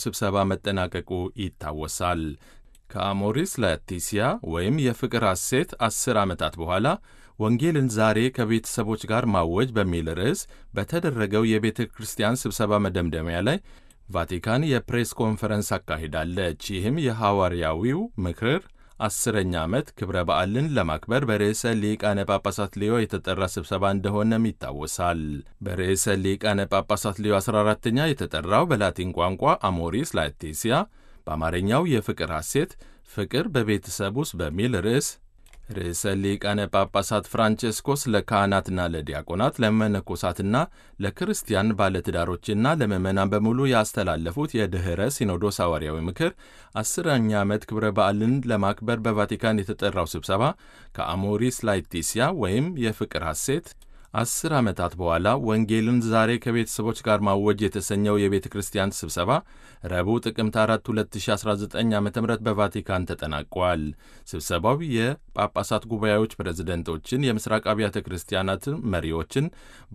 ስብሰባ መጠናቀቁ ይታወሳል። ከአሞሪስ ላቲሲያ ወይም የፍቅር ሐሴት አስር ዓመታት በኋላ ወንጌልን ዛሬ ከቤተሰቦች ጋር ማወጅ በሚል ርዕስ በተደረገው የቤተ ክርስቲያን ስብሰባ መደምደሚያ ላይ ቫቲካን የፕሬስ ኮንፈረንስ አካሂዳለች። ይህም የሐዋርያዊው ምክር አስረኛ ዓመት ክብረ በዓልን ለማክበር በርዕሰ ሊቃነ ጳጳሳት ሊዮ የተጠራ ስብሰባ እንደሆነም ይታወሳል። በርዕሰ ሊቃነ ጳጳሳት ሊዮ 14ኛ የተጠራው በላቲን ቋንቋ አሞሪስ ላቴሲያ በአማርኛው የፍቅር ሐሴት ፍቅር በቤተሰብ ውስጥ በሚል ርዕስ ርዕሰ ሊቃነ ጳጳሳት ፍራንቼስኮስ ለካህናትና ለዲያቆናት ለመነኮሳትና ለክርስቲያን ባለትዳሮችና ለምዕመናን በሙሉ ያስተላለፉት የድኅረ ሲኖዶስ ሐዋርያዊ ምክር አስረኛ ዓመት ክብረ በዓልን ለማክበር በቫቲካን የተጠራው ስብሰባ ከአሞሪስ ላetitia ወይም የፍቅር ሐሴት አስር ዓመታት በኋላ ወንጌልን ዛሬ ከቤተሰቦች ጋር ማወጅ የተሰኘው የቤተ ክርስቲያን ስብሰባ ረቡዕ ጥቅምት 4 2019 ዓ ም በቫቲካን ተጠናቋል። ስብሰባው የጳጳሳት ጉባኤዎች ፕሬዝደንቶችን፣ የምስራቅ አብያተ ክርስቲያናት መሪዎችን፣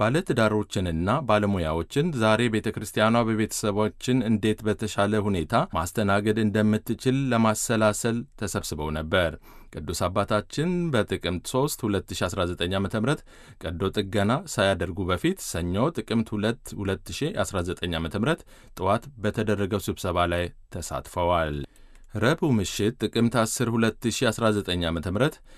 ባለትዳሮችንና ባለሙያዎችን ዛሬ ቤተ ክርስቲያኗ በቤተሰቦችን እንዴት በተሻለ ሁኔታ ማስተናገድ እንደምትችል ለማሰላሰል ተሰብስበው ነበር። ቅዱስ አባታችን በጥቅምት 3 2019 ዓ ም ቀዶ ጥገና ሳያደርጉ በፊት ሰኞ ጥቅምት 2 2019 ዓ ም ጠዋት በተደረገው ስብሰባ ላይ ተሳትፈዋል። ረቡዕ ምሽት ጥቅምት 10 2019 ዓ ም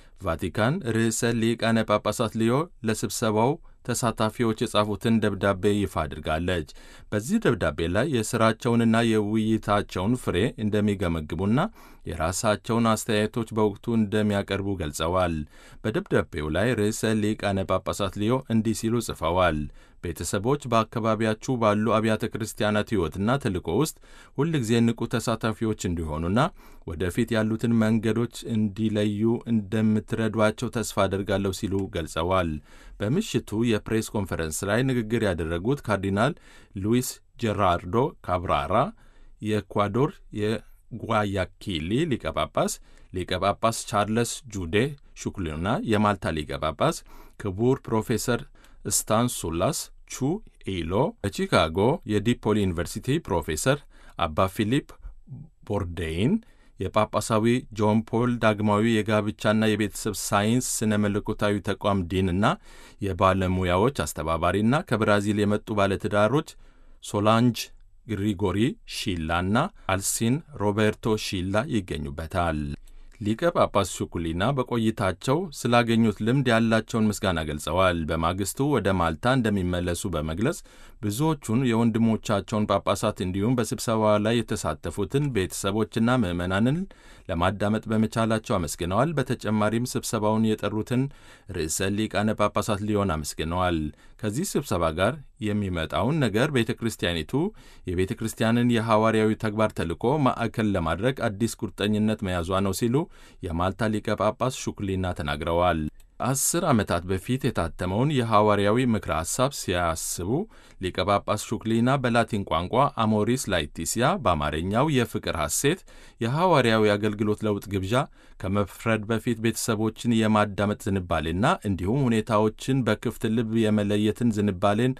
ቫቲካን ርዕሰ ሊቃነ ጳጳሳት ሊዮ ለስብሰባው ተሳታፊዎች የጻፉትን ደብዳቤ ይፋ አድርጋለች። በዚህ ደብዳቤ ላይ የሥራቸውንና የውይይታቸውን ፍሬ እንደሚገመግሙና የራሳቸውን አስተያየቶች በወቅቱ እንደሚያቀርቡ ገልጸዋል። በደብዳቤው ላይ ርዕሰ ሊቃነ ጳጳሳት ሊዮ እንዲህ ሲሉ ጽፈዋል። ቤተሰቦች በአካባቢያችሁ ባሉ አብያተ ክርስቲያናት ሕይወትና ተልእኮ ውስጥ ሁልጊዜ ንቁ ተሳታፊዎች እንዲሆኑና ወደፊት ያሉትን መንገዶች እንዲለዩ እንደምትረዷቸው ተስፋ አደርጋለሁ ሲሉ ገልጸዋል። በምሽቱ የፕሬስ ኮንፈረንስ ላይ ንግግር ያደረጉት ካርዲናል ሉዊስ ጀራርዶ ካብራራ የኤኳዶር የጓያኪሊ ሊቀ ጳጳስ፣ ሊቀ ጳጳስ ቻርለስ ጁዴ ሹክሉና የማልታ ሊቀ ጳጳስ ክቡር ፕሮፌሰር ስታን ሱላስ ቹ ኢሎ በቺካጎ የዲፖሊ ዩኒቨርሲቲ ፕሮፌሰር አባ ፊሊፕ ቦርዴይን የጳጳሳዊ ጆን ፖል ዳግማዊ የጋብቻና የቤተሰብ ሳይንስ ስነ መለኮታዊ ተቋም ዲንና የባለሙያዎች አስተባባሪና ከብራዚል የመጡ ባለትዳሮች ሶላንጅ ግሪጎሪ ሺላና አልሲን ሮቤርቶ ሺላ ይገኙበታል። ሊቀ ጳጳስ ሹኩሊና በቆይታቸው ስላገኙት ልምድ ያላቸውን ምስጋና ገልጸዋል። በማግስቱ ወደ ማልታ እንደሚመለሱ በመግለጽ ብዙዎቹን የወንድሞቻቸውን ጳጳሳት እንዲሁም በስብሰባ ላይ የተሳተፉትን ቤተሰቦችና ምዕመናንን ለማዳመጥ በመቻላቸው አመስግነዋል። በተጨማሪም ስብሰባውን የጠሩትን ርዕሰ ሊቃነ ጳጳሳት ሊዮን አመስግነዋል። ከዚህ ስብሰባ ጋር የሚመጣውን ነገር ቤተ ክርስቲያኒቱ የቤተ ክርስቲያንን የሐዋርያዊ ተግባር ተልዕኮ ማዕከል ለማድረግ አዲስ ቁርጠኝነት መያዟ ነው ሲሉ የማልታ ሊቀ ጳጳስ ሹክሊና ተናግረዋል። አስር ዓመታት በፊት የታተመውን የሐዋርያዊ ምክረ ሐሳብ ሲያስቡ ሊቀ ጳጳስ ሹክሊና በላቲን ቋንቋ አሞሪስ ላetitia በአማርኛው የፍቅር ሐሴት የሐዋርያዊ አገልግሎት ለውጥ ግብዣ ከመፍረድ በፊት ቤተሰቦችን የማዳመጥ ዝንባሌና እንዲሁም ሁኔታዎችን በክፍት ልብ የመለየትን ዝንባሌን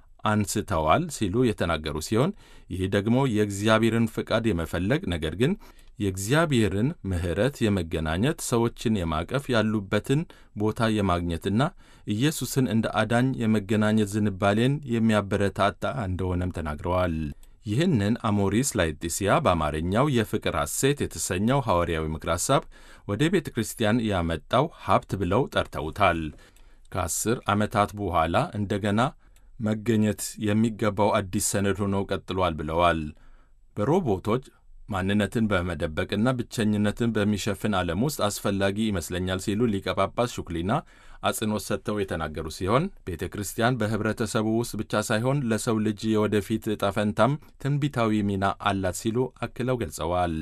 አንስተዋል ሲሉ የተናገሩ ሲሆን ይህ ደግሞ የእግዚአብሔርን ፍቃድ የመፈለግ ነገር ግን የእግዚአብሔርን ምሕረት የመገናኘት ሰዎችን የማቀፍ ያሉበትን ቦታ የማግኘትና ኢየሱስን እንደ አዳኝ የመገናኘት ዝንባሌን የሚያበረታታ እንደሆነም ተናግረዋል። ይህንን አሞሪስ ላetitia በአማርኛው የፍቅር ሐሴት የተሰኘው ሐዋርያዊ ምክር ሐሳብ ወደ ቤተ ክርስቲያን ያመጣው ሀብት ብለው ጠርተውታል። ከአስር ዓመታት በኋላ እንደገና መገኘት የሚገባው አዲስ ሰነድ ሆኖ ቀጥሏል ብለዋል። በሮቦቶች ማንነትን በመደበቅና ብቸኝነትን በሚሸፍን ዓለም ውስጥ አስፈላጊ ይመስለኛል ሲሉ ሊቀ ጳጳስ ሹክሊና አጽንኦት ሰጥተው የተናገሩ ሲሆን ቤተ ክርስቲያን በኅብረተሰቡ ውስጥ ብቻ ሳይሆን ለሰው ልጅ የወደፊት ዕጣ ፈንታም ትንቢታዊ ሚና አላት ሲሉ አክለው ገልጸዋል።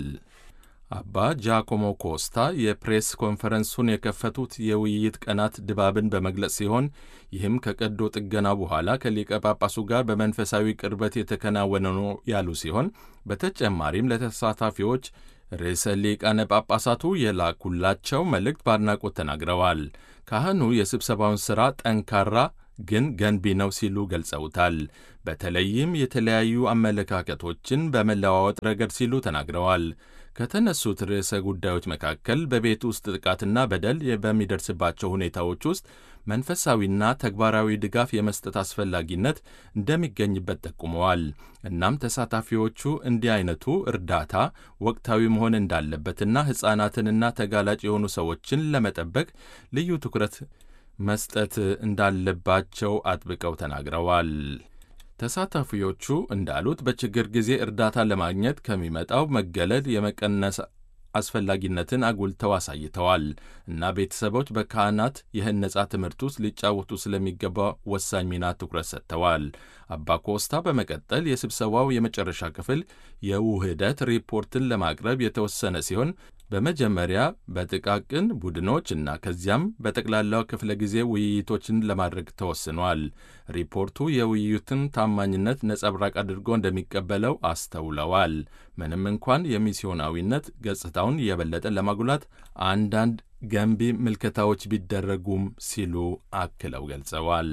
አባ ጃኮሞ ኮስታ የፕሬስ ኮንፈረንሱን የከፈቱት የውይይት ቀናት ድባብን በመግለጽ ሲሆን ይህም ከቀዶ ጥገና በኋላ ከሊቀ ጳጳሱ ጋር በመንፈሳዊ ቅርበት የተከናወነ ነው ያሉ ሲሆን በተጨማሪም ለተሳታፊዎች ርዕሰ ሊቃነ ጳጳሳቱ የላኩላቸው መልእክት በአድናቆት ተናግረዋል። ካህኑ የስብሰባውን ሥራ ጠንካራ ግን ገንቢ ነው ሲሉ ገልጸውታል። በተለይም የተለያዩ አመለካከቶችን በመለዋወጥ ረገድ ሲሉ ተናግረዋል። ከተነሱት ርዕሰ ጉዳዮች መካከል በቤት ውስጥ ጥቃትና በደል በሚደርስባቸው ሁኔታዎች ውስጥ መንፈሳዊና ተግባራዊ ድጋፍ የመስጠት አስፈላጊነት እንደሚገኝበት ጠቁመዋል። እናም ተሳታፊዎቹ እንዲህ አይነቱ እርዳታ ወቅታዊ መሆን እንዳለበትና ሕፃናትንና ተጋላጭ የሆኑ ሰዎችን ለመጠበቅ ልዩ ትኩረት መስጠት እንዳለባቸው አጥብቀው ተናግረዋል። ተሳታፊዎቹ እንዳሉት በችግር ጊዜ እርዳታ ለማግኘት ከሚመጣው መገለል የመቀነስ አስፈላጊነትን አጉልተው አሳይተዋል እና ቤተሰቦች በካህናት የህነጻ ትምህርት ውስጥ ሊጫወቱ ስለሚገባ ወሳኝ ሚና ትኩረት ሰጥተዋል። አባ ኮስታ በመቀጠል የስብሰባው የመጨረሻ ክፍል የውህደት ሪፖርትን ለማቅረብ የተወሰነ ሲሆን በመጀመሪያ በጥቃቅን ቡድኖች እና ከዚያም በጠቅላላው ክፍለ ጊዜ ውይይቶችን ለማድረግ ተወስኗል። ሪፖርቱ የውይይቱን ታማኝነት ነጸብራቅ አድርጎ እንደሚቀበለው አስተውለዋል። ምንም እንኳን የሚስዮናዊነት ገጽታውን የበለጠ ለማጉላት አንዳንድ ገንቢ ምልከታዎች ቢደረጉም ሲሉ አክለው ገልጸዋል።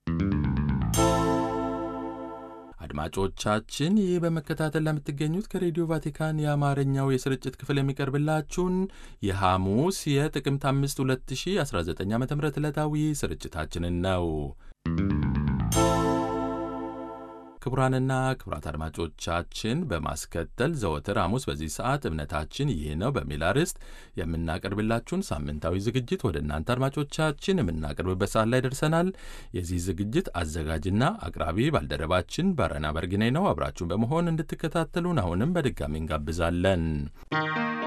አድማጮቻችን ይህ በመከታተል ለምትገኙት ከሬዲዮ ቫቲካን የአማርኛው የስርጭት ክፍል የሚቀርብላችሁን የሐሙስ የጥቅምት 5 2019 ዓ ም ዕለታዊ ስርጭታችንን ነው። ክቡራንና ክቡራት አድማጮቻችን በማስከተል ዘወትር ሐሙስ በዚህ ሰዓት እምነታችን ይህ ነው በሚል አርዕስት የምናቀርብላችሁን ሳምንታዊ ዝግጅት ወደ እናንተ አድማጮቻችን የምናቀርብበት ሰዓት ላይ ደርሰናል። የዚህ ዝግጅት አዘጋጅና አቅራቢ ባልደረባችን ባረና በርግኔ ነው። አብራችሁን በመሆን እንድትከታተሉን አሁንም በድጋሚ እንጋብዛለን።